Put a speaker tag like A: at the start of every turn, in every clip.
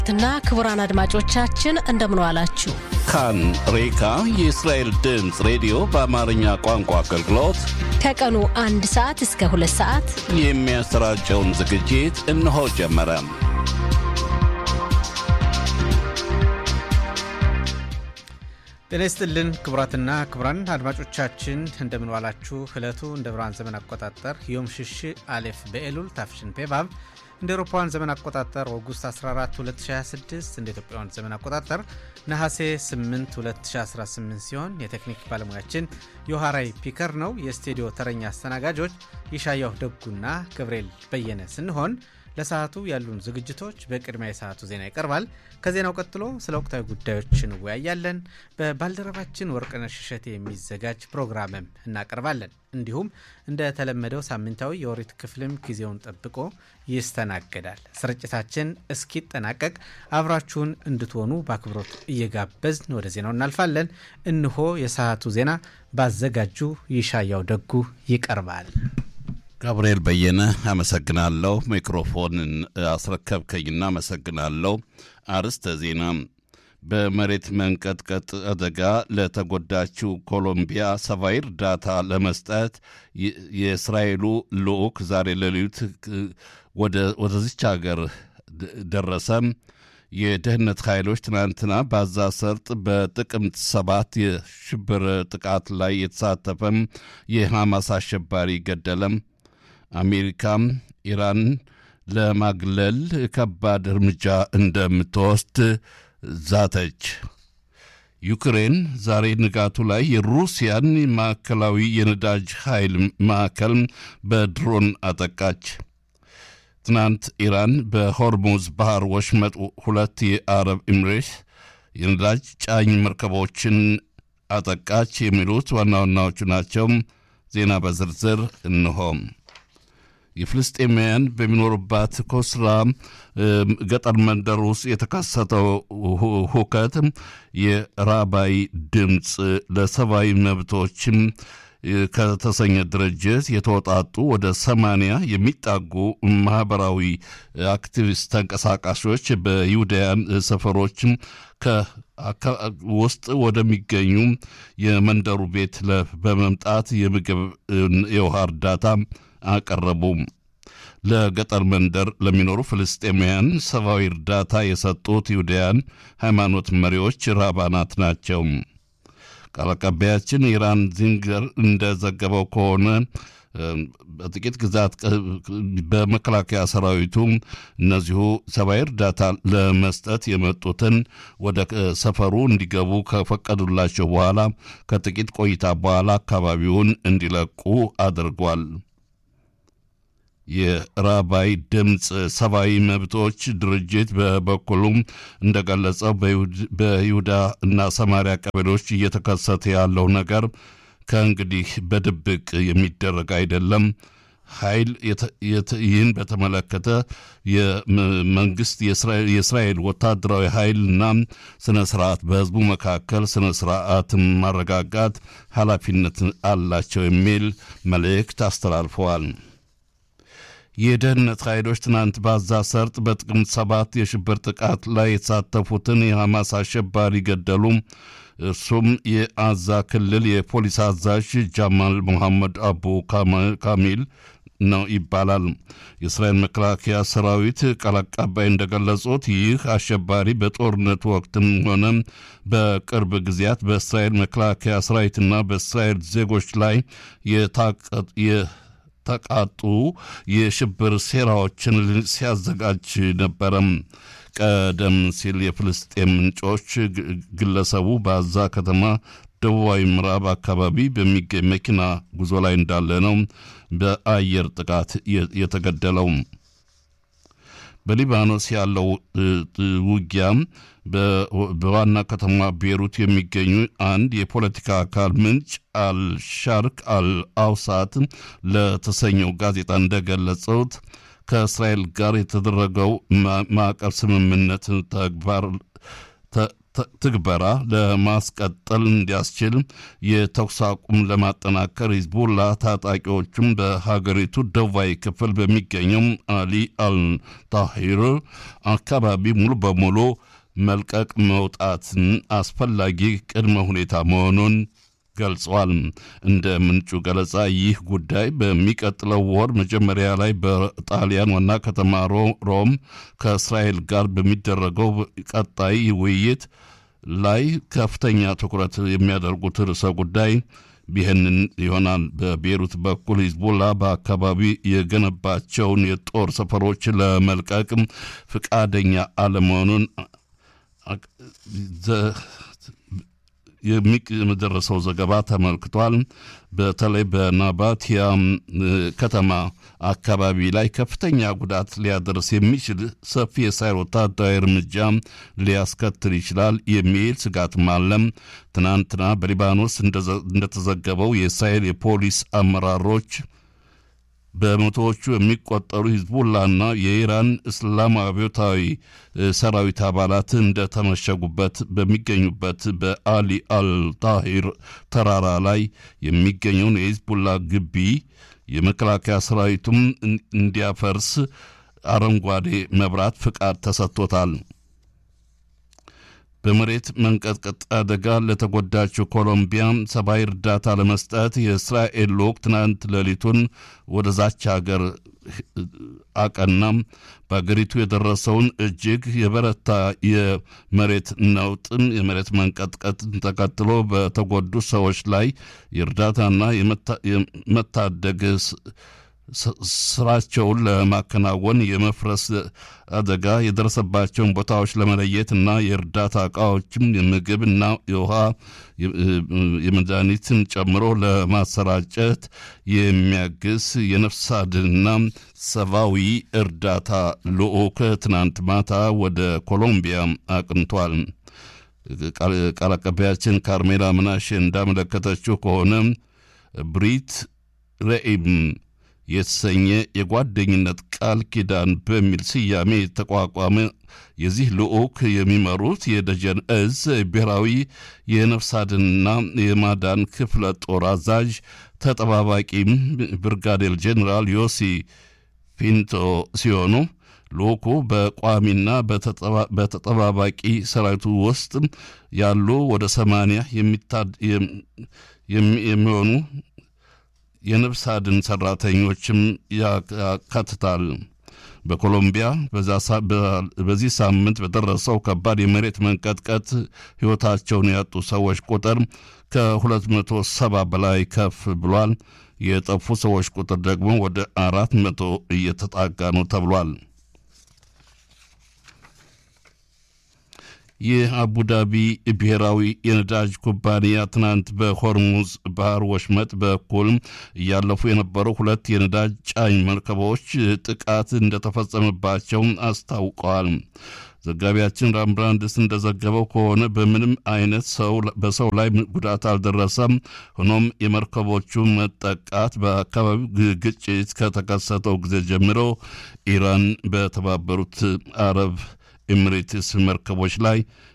A: ትና ክቡራን አድማጮቻችን እንደምን ዋላችሁ።
B: ካን ሬካ የእስራኤል ድምፅ ሬዲዮ በአማርኛ ቋንቋ አገልግሎት
A: ከቀኑ አንድ ሰዓት እስከ ሁለት ሰዓት
B: የሚያሰራጨውን ዝግጅት እነሆ ጀመረ።
C: ጤና ይስጥልን ክቡራትና ክቡራን አድማጮቻችን እንደምን ዋላችሁ። ዕለቱ እንደ ብርሃን ዘመን አቆጣጠር ዮም ሽሽ አሌፍ በኤሉል ታፍሽን ፔቫብ እንደ ኤሮፓውያን ዘመን አቆጣጠር ኦጉስት 14 2026 እንደ ኢትዮጵያውያን ዘመን አቆጣጠር ነሐሴ 8 2018 ሲሆን የቴክኒክ ባለሙያችን ዮሐራይ ፒከር ነው። የስቱዲዮ ተረኛ አስተናጋጆች ይሻያው ደጉና ገብርኤል በየነ ስንሆን ለሰዓቱ ያሉን ዝግጅቶች በቅድሚያ የሰዓቱ ዜና ይቀርባል። ከዜናው ቀጥሎ ስለ ወቅታዊ ጉዳዮች እንወያያለን። በባልደረባችን ወርቅነሽ እሸቴ የሚዘጋጅ ፕሮግራምም እናቀርባለን። እንዲሁም እንደተለመደው ሳምንታዊ የኦሪት ክፍልም ጊዜውን ጠብቆ ይስተናገዳል። ስርጭታችን እስኪጠናቀቅ አብራችሁን እንድትሆኑ በአክብሮት እየጋበዝን ወደ ዜናው እናልፋለን። እንሆ የሰዓቱ ዜና ባዘጋጁ ይሻያው ደጉ ይቀርባል።
B: ጋብርኤል በየነ አመሰግናለሁ። ሚክሮፎንን አስረከብከኝና አመሰግናለሁ። አርስተ ዜና በመሬት መንቀጥቀጥ አደጋ ለተጎዳችው ኮሎምቢያ ሰብአዊ እርዳታ ለመስጠት የእስራኤሉ ልዑክ ዛሬ ሌሊት ወደዚች ሀገር ደረሰም። የደህንነት ኃይሎች ትናንትና በጋዛ ሰርጥ በጥቅምት ሰባት የሽብር ጥቃት ላይ የተሳተፈም የሐማስ አሸባሪ ገደለም። አሜሪካም ኢራን ለማግለል ከባድ እርምጃ እንደምትወስድ ዛተች። ዩክሬን ዛሬ ንጋቱ ላይ የሩሲያን ማዕከላዊ የነዳጅ ኃይል ማዕከል በድሮን አጠቃች። ትናንት ኢራን በሆርሙዝ ባህር ወሽመጥ ሁለት የአረብ ኤምሬት የነዳጅ ጫኝ መርከቦችን አጠቃች። የሚሉት ዋና ዋናዎቹ ናቸው። ዜና በዝርዝር እንሆም የፍልስጤማውያን በሚኖሩባት ኮስራ ገጠር መንደር ውስጥ የተከሰተው ሁከት የራባይ ድምፅ ለሰብአዊ መብቶችም ከተሰኘ ድርጅት የተወጣጡ ወደ ሰማንያ የሚጣጉ ማህበራዊ አክቲቪስት ተንቀሳቃሾች በይሁዳያን ሰፈሮችም ውስጥ ወደሚገኙ የመንደሩ ቤት በመምጣት የምግብ የውሃ እርዳታ አቀረቡ። ለገጠር መንደር ለሚኖሩ ፍልስጤማውያን ሰብአዊ እርዳታ የሰጡት ይሁዳያን ሃይማኖት መሪዎች ራባናት ናቸው። ቃል አቀባያችን ኢራን ዚንገር እንደዘገበው ከሆነ በጥቂት ግዛት በመከላከያ ሰራዊቱ እነዚሁ ሰብአዊ እርዳታ ለመስጠት የመጡትን ወደ ሰፈሩ እንዲገቡ ከፈቀዱላቸው በኋላ ከጥቂት ቆይታ በኋላ አካባቢውን እንዲለቁ አድርጓል። የራባይ ድምፅ ሰብአዊ መብቶች ድርጅት በበኩሉም እንደገለጸው በይሁዳ እና ሰማሪያ ቀበሌዎች እየተከሰተ ያለው ነገር ከእንግዲህ በድብቅ የሚደረግ አይደለም። ኃይል ይህን በተመለከተ የመንግስት የእስራኤል ወታደራዊ ኃይልና ስነ ስርዓት በህዝቡ መካከል ስነ ስርዓትን ማረጋጋት ኃላፊነት አላቸው የሚል መልእክት አስተላልፈዋል። የደህንነት ኃይሎች ትናንት በጋዛ ሰርጥ በጥቅምት ሰባት የሽብር ጥቃት ላይ የተሳተፉትን የሐማስ አሸባሪ ገደሉ። እርሱም የአዛ ክልል የፖሊስ አዛዥ ጃማል ሙሐመድ አቡ ካሚል ነው ይባላል። የእስራኤል መከላከያ ሰራዊት ቃል አቀባይ እንደገለጹት ይህ አሸባሪ በጦርነት ወቅትም ሆነ በቅርብ ጊዜያት በእስራኤል መከላከያ ሰራዊትና በእስራኤል ዜጎች ላይ ተቃጡ የሽብር ሴራዎችን ሲያዘጋጅ ነበረም። ቀደም ሲል የፍልስጤም ምንጮች ግለሰቡ በአዛ ከተማ ደቡባዊ ምዕራብ አካባቢ በሚገኝ መኪና ጉዞ ላይ እንዳለ ነው በአየር ጥቃት የተገደለው። በሊባኖስ ያለው ውጊያም በዋና ከተማ ቤሩት የሚገኙ አንድ የፖለቲካ አካል ምንጭ አልሻርክ አልአውሳት ለተሰኘው ጋዜጣ እንደገለጹት ከእስራኤል ጋር የተደረገው ማዕቀብ ስምምነት ተግባር ትግበራ ለማስቀጠል እንዲያስችል የተኩስ አቁም ለማጠናከር ሂዝቡላ ታጣቂዎቹም በሀገሪቱ ደቡባዊ ክፍል በሚገኘው አሊ አልታሂር አካባቢ ሙሉ በሙሉ መልቀቅ መውጣትን አስፈላጊ ቅድመ ሁኔታ መሆኑን ገልጿል። እንደ ምንጩ ገለጻ ይህ ጉዳይ በሚቀጥለው ወር መጀመሪያ ላይ በጣሊያን ዋና ከተማ ሮም ከእስራኤል ጋር በሚደረገው ቀጣይ ውይይት ላይ ከፍተኛ ትኩረት የሚያደርጉት ርዕሰ ጉዳይ ይህንን ይሆናል። በቤሩት በኩል ሂዝቦላ በአካባቢ የገነባቸውን የጦር ሰፈሮች ለመልቀቅ ፍቃደኛ አለመሆኑን የሚደረሰው ዘገባ ተመልክቷል። በተለይ በናባቲያ ከተማ አካባቢ ላይ ከፍተኛ ጉዳት ሊያደርስ የሚችል ሰፊ የእስራኤል ወታደራዊ እርምጃ ሊያስከትል ይችላል የሚል ስጋትም አለም። ትናንትና በሊባኖስ እንደተዘገበው የእስራኤል የፖሊስ አመራሮች በመቶዎቹ የሚቆጠሩ ሂዝቡላና የኢራን እስላማዊ አብዮታዊ ሰራዊት አባላት እንደተመሸጉበት በሚገኙበት በአሊ አልታሂር ተራራ ላይ የሚገኘውን የሂዝቡላ ግቢ የመከላከያ ሰራዊቱም እንዲያፈርስ አረንጓዴ መብራት ፍቃድ ተሰጥቶታል። በመሬት መንቀጥቀጥ አደጋ ለተጎዳችው ኮሎምቢያ ሰብአዊ እርዳታ ለመስጠት የእስራኤል ልዑክ ትናንት ሌሊቱን ወደዛች ሀገር አቀናም። በአገሪቱ የደረሰውን እጅግ የበረታ የመሬት ነውጥን የመሬት መንቀጥቀጥን ተከትሎ በተጎዱ ሰዎች ላይ የእርዳታና የመታደግ ስራቸውን ለማከናወን የመፍረስ አደጋ የደረሰባቸውን ቦታዎች ለመለየት እና የእርዳታ እቃዎችም የምግብና የውሃ የመድኃኒትን ጨምሮ ለማሰራጨት የሚያግዝ የነፍስ አድንና ሰብአዊ እርዳታ ልዑክ ትናንት ማታ ወደ ኮሎምቢያ አቅንቷል። ቃል አቀባያችን ካርሜላ ምናሽ እንዳመለከተችው ከሆነ ብሪት ረኢም የተሰኘ የጓደኝነት ቃል ኪዳን በሚል ስያሜ የተቋቋመ የዚህ ልዑክ የሚመሩት የደጀን እዝ ብሔራዊ የነፍስ አድንና የማዳን ክፍለ ጦር አዛዥ ተጠባባቂ ብርጋዴር ጄኔራል ዮሲ ፒንቶ ሲሆኑ ልዑኩ በቋሚና በተጠባባቂ ሰራዊቱ ውስጥ ያሉ ወደ ሰማንያ የሚሆኑ የነፍስ አድን ሰራተኞችም ያካትታል። በኮሎምቢያ በዚህ ሳምንት በደረሰው ከባድ የመሬት መንቀጥቀጥ ሕይወታቸውን ያጡ ሰዎች ቁጥር ከ270 በላይ ከፍ ብሏል። የጠፉ ሰዎች ቁጥር ደግሞ ወደ አራት መቶ እየተጣጋ ነው ተብሏል። የአቡዳቢ ብሔራዊ የነዳጅ ኩባንያ ትናንት በሆርሙዝ ባህር ወሽመጥ በኩል እያለፉ የነበሩ ሁለት የነዳጅ ጫኝ መርከቦች ጥቃት እንደተፈጸመባቸው አስታውቀዋል። ዘጋቢያችን ራምብራንድስ እንደዘገበው ከሆነ በምንም አይነት ሰው በሰው ላይ ጉዳት አልደረሰም። ሆኖም የመርከቦቹ መጠቃት በአካባቢው ግጭት ከተከሰተው ጊዜ ጀምሮ ኢራን በተባበሩት አረብ ኤሚሬትስ መርከቦች ላይ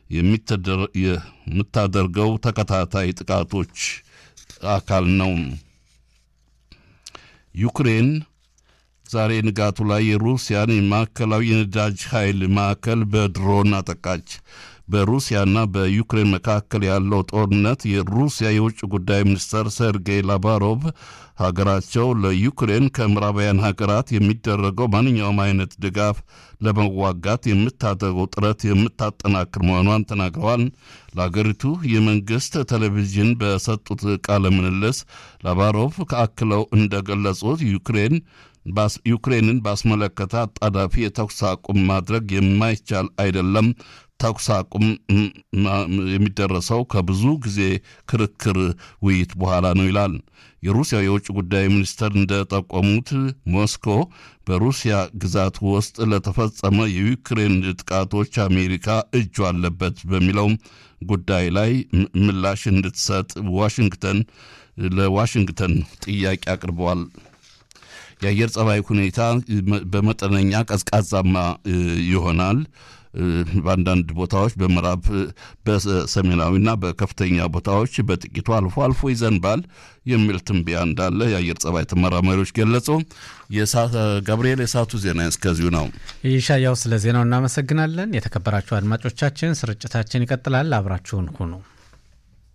B: የምታደርገው ተከታታይ ጥቃቶች አካል ነው። ዩክሬን ዛሬ ንጋቱ ላይ የሩሲያን የማዕከላዊ የነዳጅ ኃይል ማዕከል በድሮን አጠቃች። በሩሲያና በዩክሬን መካከል ያለው ጦርነት የሩሲያ የውጭ ጉዳይ ሚኒስትር ሰርጌይ ላቫሮቭ ሀገራቸው ለዩክሬን ከምዕራባውያን ሀገራት የሚደረገው ማንኛውም አይነት ድጋፍ ለመዋጋት የምታደርገው ጥረት የምታጠናክር መሆኗን ተናግረዋል። ለሀገሪቱ የመንግስት ቴሌቪዥን በሰጡት ቃለ ምልልስ ላቫሮቭ አክለው እንደገለጹት ዩክሬን ዩክሬንን ባስመለከተ አጣዳፊ የተኩስ አቁም ማድረግ የማይቻል አይደለም። ተኩስ አቁም የሚደረሰው ከብዙ ጊዜ ክርክር፣ ውይይት በኋላ ነው ይላል። የሩሲያ የውጭ ጉዳይ ሚኒስትር እንደጠቆሙት ሞስኮ በሩሲያ ግዛት ውስጥ ለተፈጸመ የዩክሬን ጥቃቶች አሜሪካ እጁ አለበት በሚለው ጉዳይ ላይ ምላሽ እንድትሰጥ ዋሽንግተን ለዋሽንግተን ጥያቄ አቅርበዋል። የአየር ጸባይ ሁኔታ በመጠነኛ ቀዝቃዛማ ይሆናል። በአንዳንድ ቦታዎች በምዕራብ በሰሜናዊና በከፍተኛ ቦታዎች በጥቂቱ አልፎ አልፎ ይዘንባል የሚል ትንበያ እንዳለ የአየር ጸባይ ተመራማሪዎች ገለጹ። ገብርኤል፣ የሰዓቱ ዜና እስከዚሁ ነው።
C: ይሻያው፣ ስለ ዜናው እናመሰግናለን። የተከበራችሁ አድማጮቻችን ስርጭታችን ይቀጥላል። አብራችሁን ሁኑ።